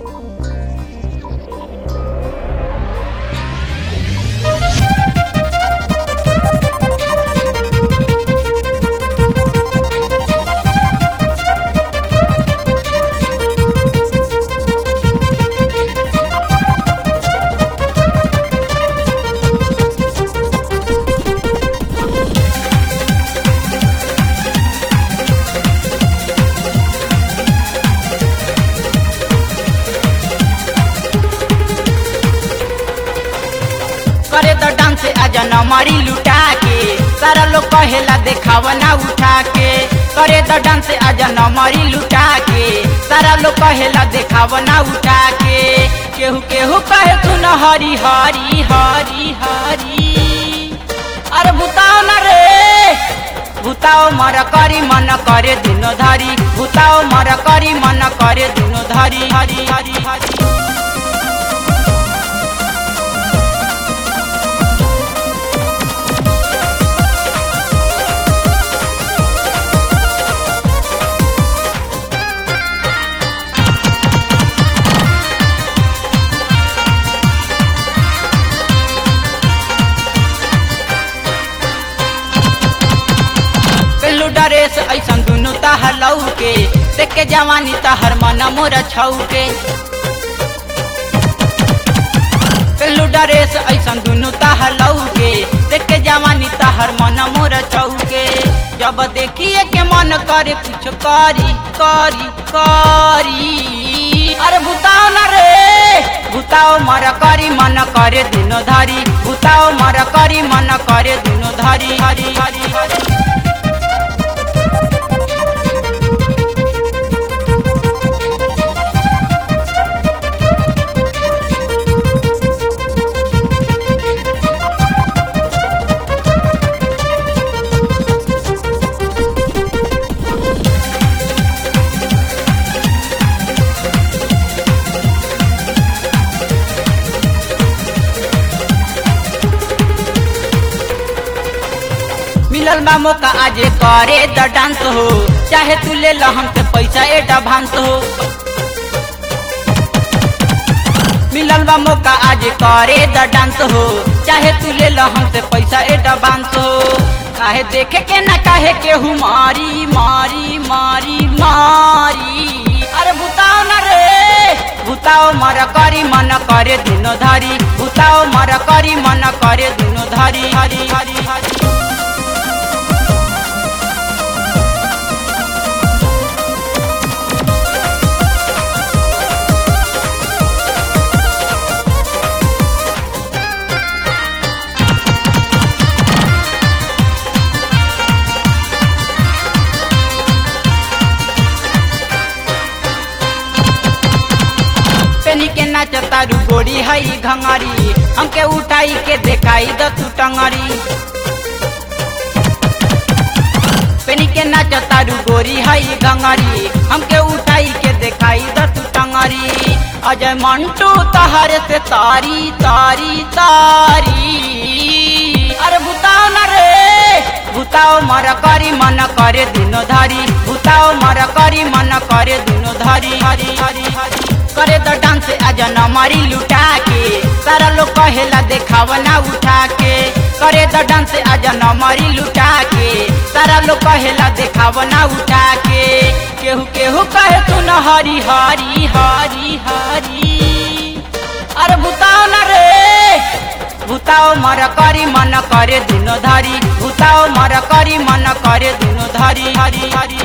करे तो डांस आजा न मारी लुटा के सारा लोग कहेला देखावा ना उठा के करे तो डांस आजा न मारी लुटा के सारा लोग कहेला देखावा ना उठा के केहू केहू कहे तू न हरी हरी हरी हरी अरे भूताओ न रे भूताओ मर करी मन करे दुनो धरी भूताओ मर करी मन करे दुनो धरी हरी हरी हरी पेलू डरेस ऐसन दुनु तहर लऊ के देख के जवानी तहर मन मोर छऊ के पेलू डरेस ऐसन दुनु तहर लऊ के देख के जवानी तहर मन मोर छऊ के जब देखिए के मन करे कुछ करी करी करी अरे भूताओ न रे भूताओ मर करी मन करे दुनो धरी भूताओ मर करी मन करे दुनो धरी हरी हरी हरी मिलल बा मौका आज करे द डांस हो चाहे तू ले ला हमसे पैसा एडवांस हो मिलल बा मौका आज करे द डांस हो चाहे तू ले ला हमसे पैसा एडवांस हो काहे देखे के ना काहे केहू मारी मारी मारी मारी अरे भूताओ न रे भूताओ मर करी मन करे दुनो धरी भूताओ मर करी मन करे दुनो धरी हरी हरी हरी पेनी के नाच तारू गोरी हई घंगरी हमके उठाई के देखाई द तू टंगरी पेनी के नाच तारू गोरी हई घंगरी हमके उठाई के देखाई द तू टंगरी अजय मंटू तहर से तारी तारी तारी अरे भूताओ न रे भूताओ मर करी मन करे दुनो धरी भूताओ मर करी मन करे दुनो धरी हरी हरी हरी करे तो डांस आज न मारी लुटा के सारा लोग कहेला देखावा ना उठा के करे तो डांस आज न मारी लुटा के सारा लोग कहेला देखावा ना उठा के केहू केहू कहे तू न हरी हरी हरी हरी अरे भूताओ न रे भूताओ मर करी मन करे दुनो धरी भूताओ मर करी मन करे दुनो धरी हरी हरी